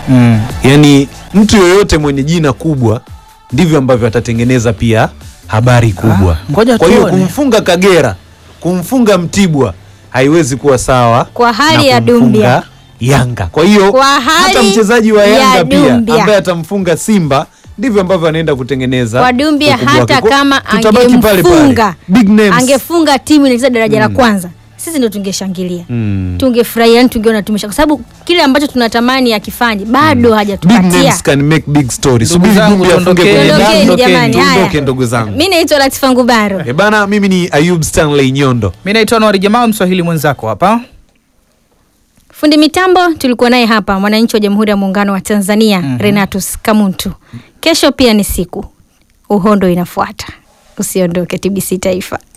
Mm. yaani mtu yoyote mwenye jina kubwa ndivyo ambavyo atatengeneza pia habari kubwa Ah, ngoja kwa hiyo tuone. kumfunga kagera kumfunga mtibwa haiwezi kuwa sawa Kwa hali na ya kumfunga Dumbia. yanga kwa hiyo Kwa hali hata mchezaji wa ya yanga pia Dumbia. ambaye atamfunga simba ndivyo ambavyo anaenda kutengeneza Kwa Dumbia ukubwa wake. hata Kwa- kama tutabaki pale pale. angemfunga Big names. angefunga timu inacheza daraja la kwanza, sisi ndo tungeshangilia Mm. tungefurahia, yani tungeona tumesha, kwa sababu kile ambacho tunatamani akifanye bado Big hajatupatia. names can make big stories. Ndugu Subiri zangu, Dumbia afunge tuondokeni. kwenye Tuondokeni damu. jamani, haya. Tuondoke ndugu zangu Mi naitwa Latifa Ngubaro. Eh bana mimi ni ayub stanley nyondo Mi naitwa Nwari Jamaa, mswahili mwenzako hapa. Fundi mitambo tulikuwa naye hapa, mwananchi wa Jamhuri ya Muungano wa Tanzania Renatus Kamuntu. Kesho pia ni siku, uhondo inafuata. Usiondoke, TBC Taifa.